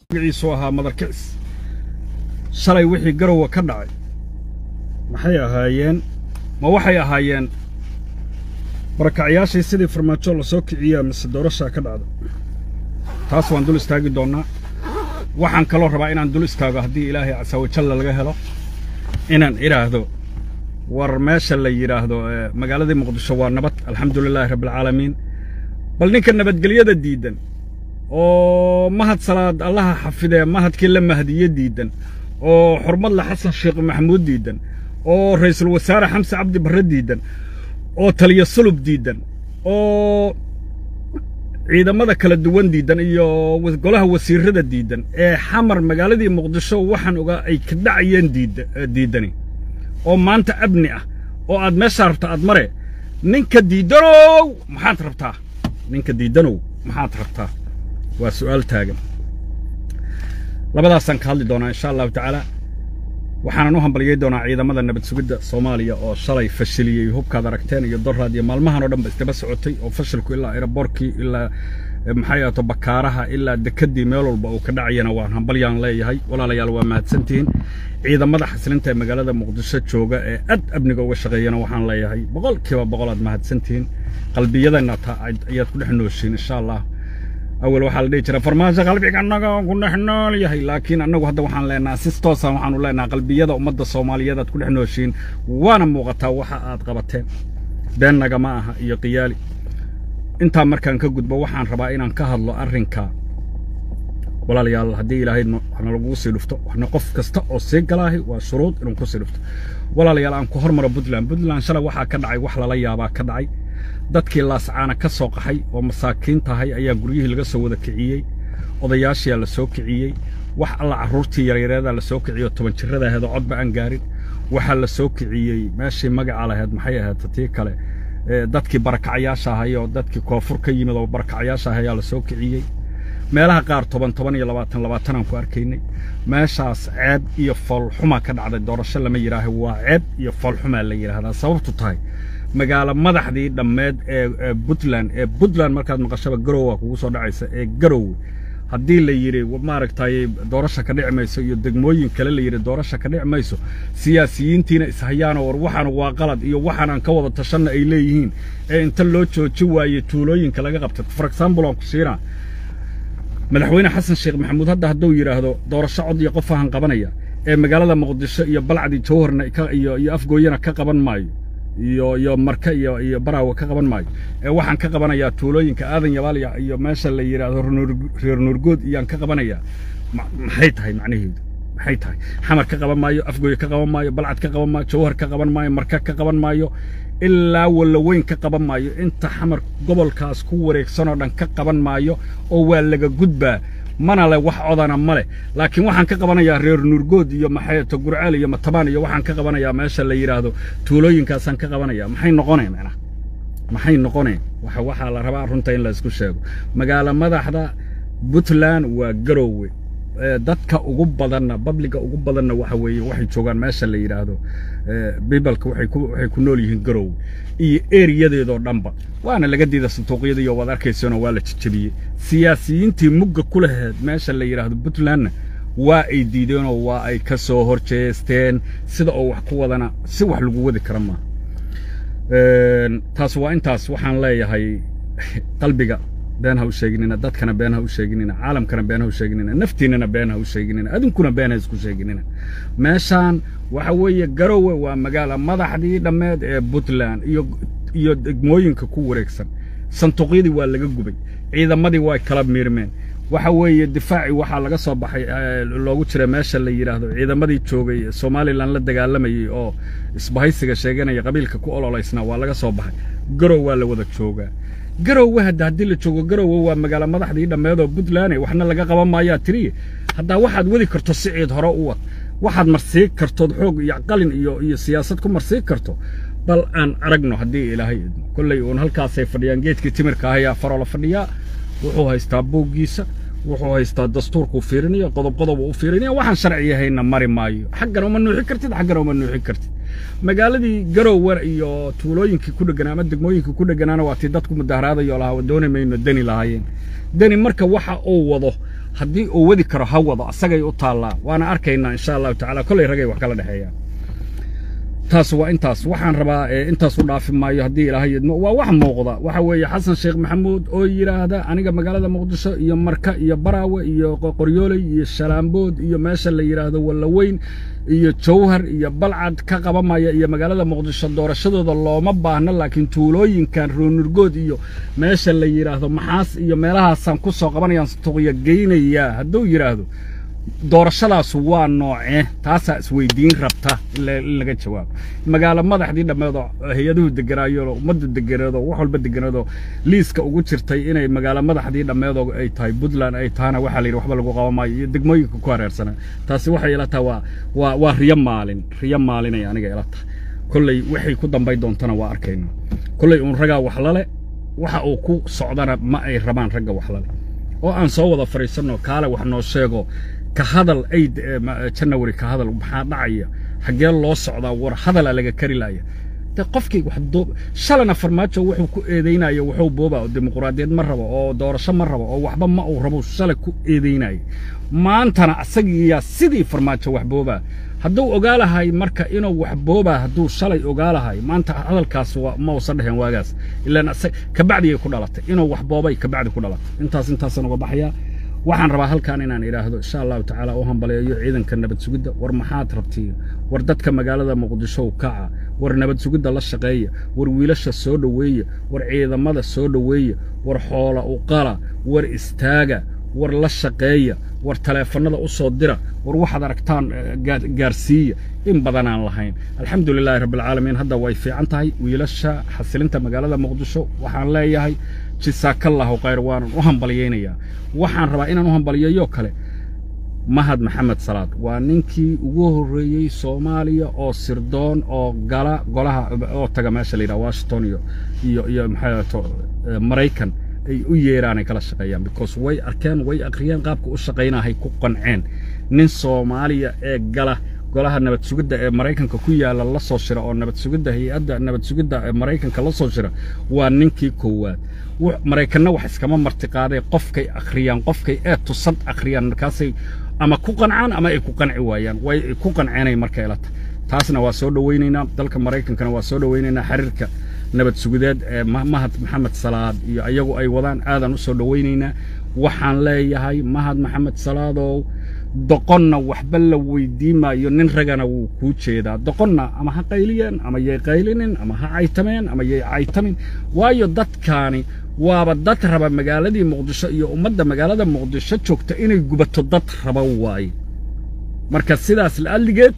magaciisu ahaa madarkicis shalay wixii garowa ka dhacay maxay ahaayeen ma waxay ahaayeen barakacyaashii sidii farmaajo la soo kiciyaa mise doorashaa ka dhacda taas waan dul istaagi doonnaa waxaan kaloo rabaa inaan dul istaago haddii ilaahay casawajalla laga helo inaan idhaahdo war meesha la yidhaahdo magaaladii muqdisho waa nabad alxamdu lilaahi rabbialcaalamiin bal ninka nabadgelyada diiddan oo mahad salaad allaha xafidee mahadkii la mahdiye diiddan oo xurmadle xasan sheekh maxamuud diiddan oo ra'iisul wasaare xamse cabdi barre diiddan oo taliya sulub diiddan oo ciidamada kala duwan diiddan iyo golaha wasiirrada diiddan ee xamar magaaladii muqdisho waxaan ogaa ay ka dhacayeen diiddani oo maanta abni ah oo aad meeshaa rabta aad mare ninka diiddanow maxaad rabtaa ninka diiddanow maxaad rabtaa waa su'aal taagan labadaasaan ka hadli doonaa insha allahu tacaala waxaanan u hambalyay doonaa ciidamada nabad sugidda soomaaliya oo shalay fashiliyey hubkaad aragteen iyo doraad iyo maalmahan oo dhan ba isdaba socotay oo fashilku ilaa eraboorkii ilaa maxay ahaato bakaaraha ilaa dekeddii meel walba uu ka dhacayana waan hambalyaan leeyahay walaalayaal waa mahadsantihiin ciidamada xasilinta ee magaalada muqdisho jooga ee ad amniga uga shaqeeyana waxaan leeyahay boqolkiiba boqol aad mahadsantihiin qalbiyadanna ayaad ku dhex nooshiin insha allah awal waxaa la dhihi jira farmaajo qalbiga annaga ku dhex nool yahay laakiin annagu hadda waxaan leenaha sis toosan waxaanu leenaha qalbiyada ummadda soomaaliyeed aad ku dhex nooshiin waana muuqataa waxa aad qabateen beennaga ma aha iyo qiyaali intaa markaan ka gudbo waxaan rabaa inaan ka hadlo arrinka walaalayaal haddii ilaahay waxna lagugu sii dhufto waxna qof kasta oo sii galaahi waa shuruud inuu ku sii dhufto walaalayaal aan ku hormaro puntland puntland shalay waxaa ka dhacay wax lala yaabaa ka dhacay dadkii laascaana ka soo qaxay oo masaakiin tahay ayaa guryihii laga soo wada kiciyey odayaashiyaa la soo kiciyey wax alla carruurtii yaryareedaa la soo kiciyey oo toban jirrada ahayd oo codba aan gaarin waxaa la soo kiciyey meeshii magaca lahayd maxay ahayd tii kale dadkii barakacyaasha ahay oo dadkii koonfur ka yimid oo barakacyaasha ahay ayaa la soo kiciyey meelaha qaar toban toban iyo labaatan labaatan aan ku arkaynay meeshaas ceeb iyo foolxumaa ka dhacday doorasho lama yidhaaha waa ceeb iyo foolxumaa la yidhaahdaa sababtu tahay magaalo madaxdii dhammeed ee puntland ee puntland markaad maqashaba garowa kugu soo dhacaysa ee garowe haddii la yidhi maaragtay doorasha ka dhici mayso iyo degmooyin kale la yidhi doorasha ka dhici mayso siyaasiyiintiina ishayaanoo war waxaan waa qalad iyo waxaan aan ka wada tashanna ay leeyihiin ee inta loo jooji waayey tuulooyinka laga qabtay for example aan ku siinaa madaxweyne xasan sheekh maxamuud hadda hadduu yidhaahdo doorasho cod iyo qof ahan qabanaya ee magaalada muqdisho iyo balcdi jawharna iyo iyo afgooyana ka qaban maayo iyo iyo marka iyo iyo baraawe ka qaban maayo ee waxaan ka qabanayaa tuulooyinka aadan yabaaliya iyo meesha la yidhaahdo reer nuurgood iyaan ka qabanayaa maxay tahay macnaheedu maxay tahay xamar ka qaban maayo afgooye ka qaban maayo balcad ka qaban maayo jawhar ka qaban maayo marka ka qaban maayo ilaa wallaweyn ka qaban maayo inta xamar gobolkaas ku wareegsanoo dhan ka qaban maayo oo waa laga gudbaa mana leh wax codana ma leh laakiin waxaan ka qabanayaa reer nuurgood iyo maxayto gurceel iyo matabaan iyo waxaan ka qabanayaa meesha la yidhaahdo tuulooyinkaasaan ka qabanayaa maxay noqoneen macnaha maxay noqoneen waxa waxaa la rabaa runta in la isku sheego magaalo madaxda puntland waa garowe dadka ugu badanna babliga ugu badanna waxa weeye waxay joogaan meesha la yidhaahdo bibalka waxay ku nool yihiin garowe iyo eriyadeedoo dhanba waana laga diida sanduuqyadiiyo waad arkayseeno waa la jejebiyey siyaasiyiintii mugga ku laheed meesha la yidhaahdo puntlandna waa ay diideenoo waa ay ka soo hor jeesteen sida oo wax ku wadana si wax lagu wadi kara maaha taas waa intaas waxaan leeyahay qalbiga been ha u sheeginina dadkana been ha u sheeginina caalamkana been ha u sheeginina naftiinnana been ha u sheeginina adinkuna been ha isku sheeginina meeshaan waxa weeye garowe waa magaala madaxdii dhammeed ee puntland iyo iyo degmooyinka ku wareegsan sanduuqyadii waa laga gubay ciidamadii waa kala miirmeen waxa weeye difaaci waxaa laga soo baxay loogu jira meesha la yidhaahdo ciidamadii joogay somalilan la dagaalamayey oo isbahaysiga sheeganaya qabiilka ku ololaysnaa waa laga soo baxay garow waa la wada joogaa garowe hadda haddii la joogo garowe waa magaalo madaxdii dhammeed oo puntland waxna laga qaban maayaa tiriye haddaa waxaad wadi karto siciid hore u wad waxaad marsii kartood xoog iyo qalin iyo iyo siyaasad ku marsii karto bal aan aragno haddii ilaahay idmo kolley uun halkaasay fadhiyaan geedkii timirka ahayaa faroola fadhiyaa wuxuu haystaa buuggiisa wuxuu haystaa dastuurkuu fiirinaya qodob qodob uu fiirinaya waxaan sharci yahayna mari maayo xaggana uma nuuxin kartid xaggana uma nuuxin kartid magaaladii garowe iyo tuulooyinkii ku dheganaa ama degmooyinkii ku dheganaana waa tii dadku mudaharaadayo lahaa dooni mayno deni lahaayeen deni marka waxa uu wado haddii uu wadi karo ha wado asagay u taallaa waana arkaynaa insha allahu tacaala kollay ragay wax kala dhexeeyaan taas waa intaas waxaan rabaa intaas u dhaafi maayo haddii ilaahay idmo waa wax muuqda waxa weeye xasan sheekh maxamuud oo yidhaahda aniga magaalada muqdisho iyo marka iyo baraawe iyo qoryooley iyo shalaambood iyo meesha la yidhaahdo wallaweyn iyo jawhar iyo balcad ka qabamaya iyo magaalada muqdisho doorashadooda looma baahno laakiin tuulooyinkan roonurgood iyo meesha la yidhaahdo maxaas iyo meelahaasaan ku soo qabanayaan tuqya geynayaa hadduu yidhaahdo doorashadaas waa noocee taasaa isweydiin rabta in laga jawaabo magaalo madaxdii dhammeedoo hay-aduhu deganaayooo ummaddu deganeedoo wax walba deganeedoo liiska ugu jirtay inay magaalo madaxdii dhammeedoo ay tahay puntland ay tahana waxaa la yidhi waxba lagu qaban maayo iyo degmooyinka ku hareersanaa taasi waxay ila tahay waa waa waa riyo maalin riyo maalinay aniga ila tahay kolley waxay ku dambay doontana waa arkaynaa kolley uun raggaa waxlale waxa uu ku socdana ma ay rabaan ragga waxlale oo aan soo wada fadhiisanno kaale wax noo sheego ka hadal aid janawari ka hadal maxaa dhacaya xaggee loo socdaa war hadalaa laga kari laaya de qofkii shalana farmaajo wuxuu ku eedaynaya wuxuu boobaa oo dimuquraadiyad ma rabo oo doorasho ma rabo oo waxba ma uu rabo shalay ku eedaynaya maantana asagiiyaa sidii farmaajo wax boobaa hadduu ogaalahay marka inuu wax boobaa hadduu shalay ogaalahay maanta hadalkaas ma uusan dheheen waagaas ilaan kabacdigay ku dhalatay inuu wax boobay kabacdi ku dhalatay intaas intaasaan uga baxayaa waxaan rabaa halkan inaan idhaahdo insha allahu tacaala u hambaleeyo ciidanka nabad sugidda war maxaad rabtiin war dadka magaalada muqdisho kaca war nabad sugidda la shaqeeya war wiilasha soo dhoweeya war ciidamada soo dhoweeya war xoola u qala war istaaga war la shaqeeya war taleefannada u soo dira war waxaad aragtaan gaarsiiya in badanaan lahayn alxamdu lilaahi rabbialcaalamiin hadda way fiican tahay wiilasha xasilinta magaalada muqdisho waxaan leeyahay jisaakallahu khayr waanan u hambalyaynayaa waxaan rabaa inaan u hambaliyeeyo kale mahad maxamed salaad waa ninkii ugu horreeyey soomaaliya oo sirdoon oo gala golaha oo taga meesha la yidhaha washington iyo iyo iyo maxaa maraykan ay u yeeraan ay kala shaqeeyaan because way arkeen way akhriyeen qaabka u shaqaynahay ku qanceen nin soomaaliya ee gala golaha nabad sugidda ee maraykanka ku yaalla la soo shira oo nabad sugidda hay-adda nabad sugidda ee maraykanka la soo shira waa ninkii koowaad maraykanna wax iskama martiqaadee qofkay akhriyaan qofkay ee tusad akhriyaan markaasay ama ku qancaan ama ay ku qanci waayaan way ku qanceenay marka ilata taasna waa soo dhowaynaynaa dalka maraykankana waa soo dhowaynaynaa xiriirka nabad sugideed ee mahad maxamed salaad iyo ayagu ay wadaan aadan u soo dhowaynaynaa waxaan leeyahay mahad maxamed salaadow doqonna waxba la weydii maayo nin ragana wuu kuu jeedaa doqonna ama ha qayliyeen ama yay qaylinin ama ha caytameen ama yay caytamin waayo dadkaani waaba dad raba magaaladii muqdisho iyo ummadda magaalada muqdisho joogta inay gubato dad raba waaye marka sidaas la'alligeed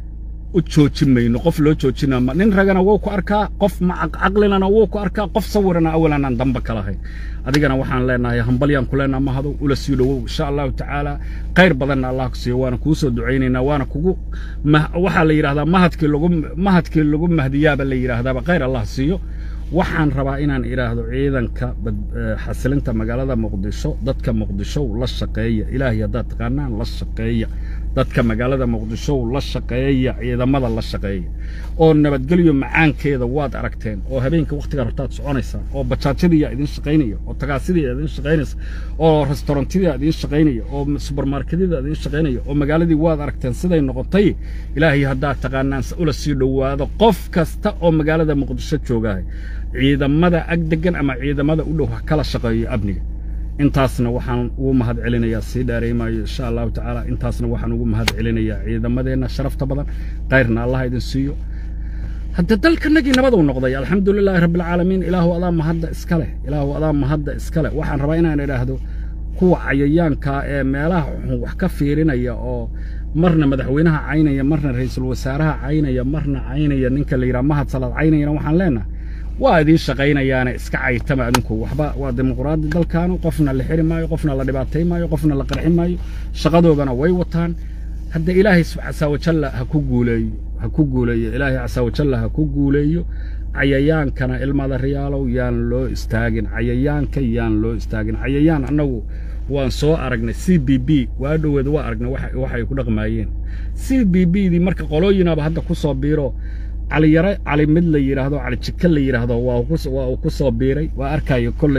u joojin mayno qof loo joojina nin ragana wuu ku arkaa qof caqlilana wuu ku arkaa qof sawirana awalan aan damba ka lahayn adigana waxaan leenahay hambalyaan ku leenaha mahado ula sii dhowow insha allahu tacaala khayr badanna allah ku siiyo waana kuu soo ducaynaynaa waana kugu waxaa la yidhahdaa mahadkii lagu mahadkii lagu mahdiyaaba la yidhaahdaaba khayr allah siiyo waxaan rabaa inaan idhaahdo ciidanka xasilinta magaalada muqdisho dadka muqdishow la shaqeeya ilaahay haddaad taqaanaan la shaqeeya dadka magaalada muqdishow la shaqeeya ciidamada la shaqeeya oo nabadgelyo macaankeeda waad aragteen oo habeenka wakhtigaa rabtaad soconaysaan oo bajaajyadiiyaa idin shaqaynaya oo tagaasidiiyaa idin shaqaynaysa oo restaurantidiyaa idin shaqaynaya oo subermarketyada idin shaqaynaya oo magaaladii waad aragteen siday noqotay ilaahay haddaad taqaanaan ula sii dhowaado qof kasta oo magaalada muqdisho joogahay ciidamada ag degan ama ciidamada u dhow ha kala shaqeeyo amniga intaasna waxaan ugu mahad celinayaa sii dheeraymaayo insha allahu tacaala intaasna waxaan ugu mahad celinayaa ciidamadeenna sharafta badan kayrna allah idin siiyo hadda dalkanagii nabaduu noqday alxamdu lilaahi rabbialcaalamiin ilaahu adaa mahadda iska leh ilaahu adaa mahadda iska leh waxaan rabaa inaan idhaahdo kuwa cayayaanka ee meelaha xun wax ka fiirinaya oo marna madaxweynaha caynaya marna ra'iisul wasaaraha caynaya marna caynaya ninka la yidhaha mahad salaad caynayana waxaan leenahay waa idiin shaqaynayaane iska caytama adinku waxba waa dimuqraadi dalkaanu qofna la xiri maayo qofna la dhibaatay maayo qofna la qarxi maayo shaqadoodana way wataan hadda ilaahay casaawajalla ha ku guuleeyo ha ku guuleeyo ilaahay casaawajalla ha ku guuleeyo cayayaankana ilmada riyaalow yaan loo istaagin cayayaanka yaan loo istaagin cayayaan annagu waan soo aragnay c b b waa dhoweed waa aragnay waxay ku dhaqmaayeen c b b dii marka qolooyinaaba hadda ku soo biiro caliyare cali mid la yidhaahdo cali jika la yidhaahdo waa uu ku soo biiray waa arkayo kolley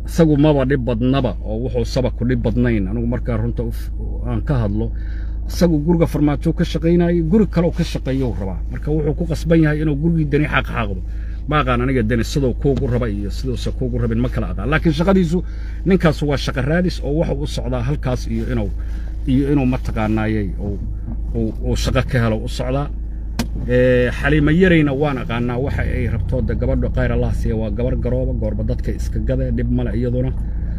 isagu maba dhib badnaba oo wuxuu saba ku dhib badnayn anigu markaa runta aan ka hadlo isagu guriga farmaajo ka shaqaynayay guri kaleoo ka shaqeeyou rabaa marka wuxuu ku qasban yahay inuu gurigii dani xaqxaaqdo ma aqaan aniga dani siduu kuugu raba iyo siduusa kuugu rabin ma kala aqaan laakiin shaqadiisu ninkaas waa shaqa raadis oo wuxuu u socdaa halkaas iyo inuu iyo inuu mataqaanaayey uu shaqo ka helo u socdaa xaliima yarayna waan aqaanaa waxa ay rabto de gabadha khayr allah siiya waa gabar garooba goorba dadka iska gade dhib male iyaduna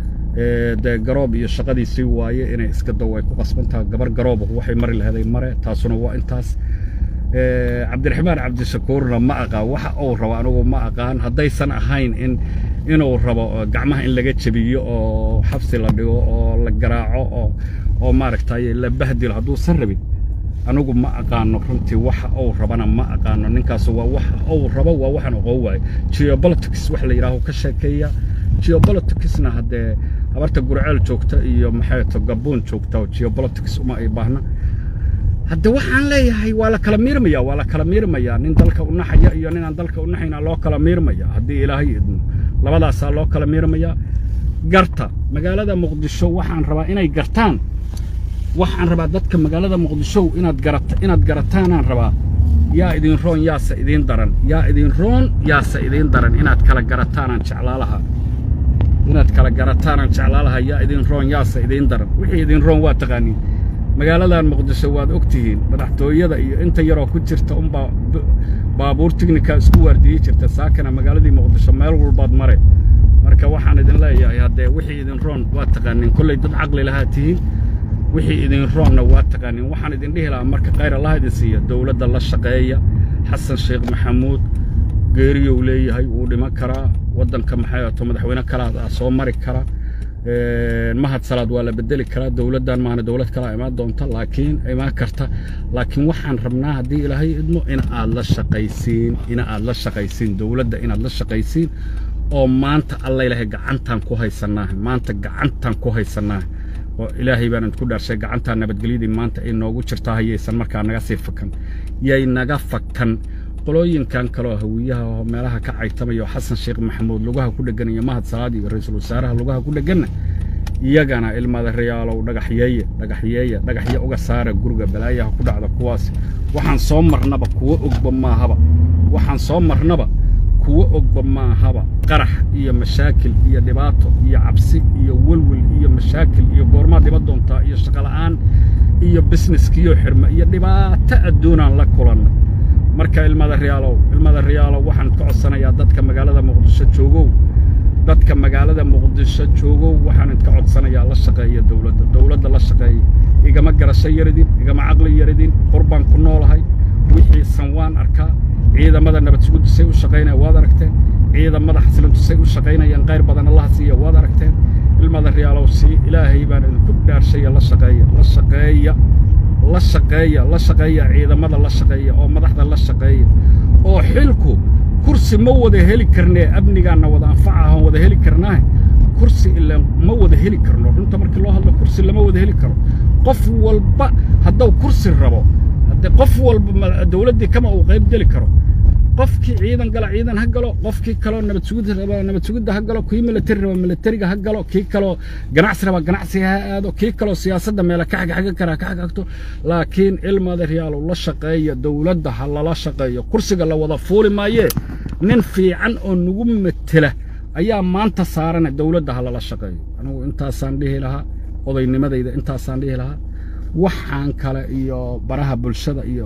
dee garoob iyo shaqadiisii waaye inay iska daw ay ku qasbantaha gabar garooba waxay mari laheeday mare taasuna waa intaas cabdiraxmaan cabdishakuurna ma aqaan waxa uu rabo anigu ma aqaan haddaysan ahayn in inuu rabo gacmaha in laga jebiyo oo xabsi la dhigo oo la garaaco oo oo maaragtay la bahdilo hadduusan rabin anigu ma aqaano runtii waxa uu rabana ma aqaano ninkaas waa waxa uu rabo waa waxaan oqoon waayo geopolitics wax la yidhaaho ka sheekeeya geopoliticsna haddee habarta gurceel joogta iyo maxay to gabuun joogta oo geopolitics uma ay baahna hadde waxaan leeyahay waa la kala miirmaya waa la kala miirmaya nin dalka u naxaya iyo ninaan dalka u naxayna loo kala miirmaya haddii ilaahay idmo labadaasaa loo kala miirmaya garta magaalada muqdisho waxaan rabaa inay gartaan waxaan rabaa dadka magaalada muqdisho inaad garata inaad garataanaan rabaa yaa idin roon yaase idiin daran yaa idin roon yaase idiin daran inaad kala garataanaan jeclaalaha inaad kala garataanaan jeclaalaha yaa idin roon yaase idiin daran wixii idin roon waa taqaaniin magaaladan muqdisho waad og tihiin madaxtooyada iyo inta yaroo ku jirta unbaa baabuur tignika isku waardiyey jirta saakana magaaladii muqdisho meel walbaad mare marka waxaan idin leeyahay haddee wixii idin roon waa taqaaniin kollay dad caqli lahaa tihiin wixii idin roonna waa taqaaniin waxaan idin dhihi lahaa marka khayr allah idin siiya dowladda la shaqeeya xasan sheekh maxamuud geeriyou leeyahay wuu dhiman karaa waddanka maxay ato madaxweyne kalaa soo mari kara mahad salaad waa la bedeli karaa dowladdan maana dowlad kalaa imaan doonta laakiin imaan karta laakiin waxaan rabnaa haddii ilaahay idmo in aad la shaqaysiin in aad la shaqaysiin dowladda inaad la shaqaysiin oo maanta alla ilaahay gacantaan ku haysannaa maanta gacantaan ku haysannaa oo ilaahay baan idinku dhaarshay gacantaa nabadgelyadii maanta ay noogu jirtaa hayaysan markaa naga sii fakan yay naga fakan qolooyinkan kaloo hawiyaha oo meelaha ka caytamayo xasan sheekh maxamuud lugaha ku dheggan iyo mahad salaad iyo ra'iisul wasaaraha lugaha ku dhegganna iyagana ilmada rayaalow dhagaxyeeye dhagaxyeeye dhagaxye uga saara guriga balaayaha ku dhacda kuwaas waxaan soo marnaba kuwo ogba maahaba waxaan soo marnaba kuwo ogba maahaba qarax iyo mashaakil iyo dhibaato iyo cabsi iyo welwel iyo mashaakil iyo goormaa dhiba doontaa iyo shaqola'aan iyo bisneskiyo xirma iyo dhibaato adduunaan la kulanna marka ilmada riyaalow ilmada riyaalow waxaan ka codsanayaa dadka magaalada muqdisho joogow dadka magaalada muqdisho joogow waxaan idka codsanayaa la shaqeeya dowladda dowladda la shaqeeya igama garasho yaridin igama caqli yaridin qurbaan ku noolahay wixiisan waan arkaa ciidamada nabad suguddu say u shaqaynaya waad aragteen ciidamada xasilintu say u shaqaynayaan qayr badan allaha siiya waad aragteen ilmada riyaalow sii ilaahay baan idinku dhaarshaya la shaqeeya la shaqeeya la shaqeeya la shaqeeya ciidamada la shaqeeya oo madaxda la shaqeeya oo xilku kursi ma wada heli karnee amnigaanna wada anfaca aan wada heli karnaahe kursi ilaa ma wada heli karno runta markii loo hadlo kursi lama wada heli karo qof walba hadduu kursi rabo haddee qof walba dawladdii kama uu qayb geli karo qofkii ciidan gala ciidan ha galo qofkii kaloo nabad sugid raba nabad sugidda ha galo kii militari raba militariga ha galo kii kaloo ganacsi raba ganacsi ha aado kii kaloo siyaasadda meela ka xagxagan kara ka xagxagto laakiin ilmada riyaalow la shaqeeya dowladda ha lala shaqeeyo kursiga la wada fuuli maayee nin fiican oo nagu metela ayaa maanta saarana dowladda ha lala shaqeeyo anigu intaasaan dhihi lahaa odaynimadayda intaasaan dhihi lahaa waxaan kale iyo baraha bulshada iyo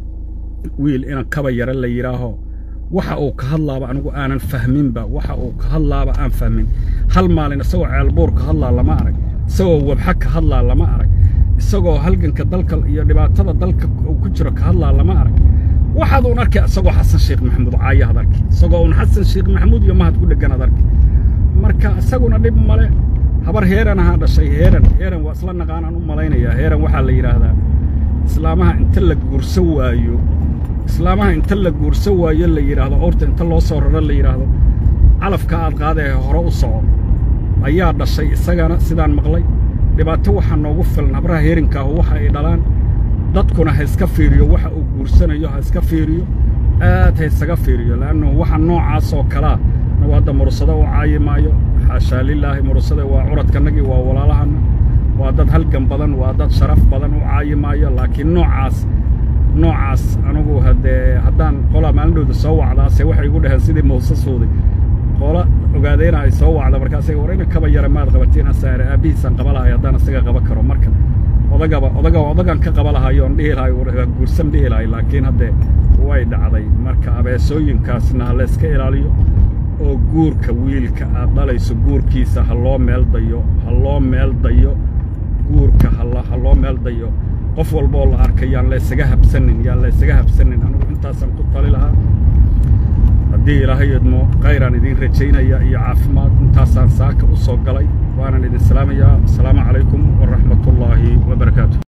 wiil inan kaba yara la yidhaaho waxa uu ka hadlaaba anigu aanan fahminba waxa uu ka hadlaaba aan fahmin hal maalin isagoo ceelbuur ka hadlaa lama arag isagoo wabxa ka hadlaa lama arag isagoo halganka dalka iyo dhibaatada dalka uu ku jiro ka hadlaa lama arag waxaad uun arkay isagoo xasan sheekh maxamuud caayaad arki isagoo uun xasan sheekh maxamuud iyo mahad ku dheganaad arki marka isaguna dhib male habar heeran ahaa dhashay heeran heeran waa isla naqaanaan u malaynayaa heeran waxaa la yidhaahdaa islaamaha inta la guurso waayo islaamaha inta la guurso waayo la yidhaahdo orta inta loo soo raro la yidhaahdo calafka aad qaadee hore u soco ayaa dhashay isagana sidaan maqlay dhibaato waxaa noogu filan habraha heerinkaahu waxa ay dhalaan dadkuna ha iska fiiriyo waxa uu guursanayo ha iska fiiriyo aad ha isaga fiiriyo le'annu waxa noocaas oo kalaa na anugu hadda mursado u caayi maayo xaashaa lilaahi mursade waa curadkanagii waa walaalahana waa dad halgan badan waa dad sharaf badan u caayi maayo laakiin noocaas noocaas anugu haddee haddaan qolaa maalindhowda soo wacdaase waxay igu dhaheen sidii muuse suuday qola ogaadeyna ay soo wacda markaas war ina kaba yara maad qabatiin asaare aabbihiisaan qaba lahay haddaan isaga qaba karo marka odagaba odaga odagan ka qaba lahayo on dhihi lahay guursan dhihi lahay laakiin haddee way dhacday marka abeesooyinkaasna ha layska ilaaliyo oo guurka wiilka aad dhalayso guurkiisa ha loo meel dayo ha loo meel dayo guurka ha loo meel dayo qof walba oo la arkay yaan laysaga habsanin yaan laysaga habsanin anigu intaasaan ku tali lahaa haddii ilaahay idmo kayraan idiin rajaynaya iyo caafimaad intaasaan saaka u soo galay waanan idin salaamayaa asalaamu calaykum waraxmatullaahi wabarakaatu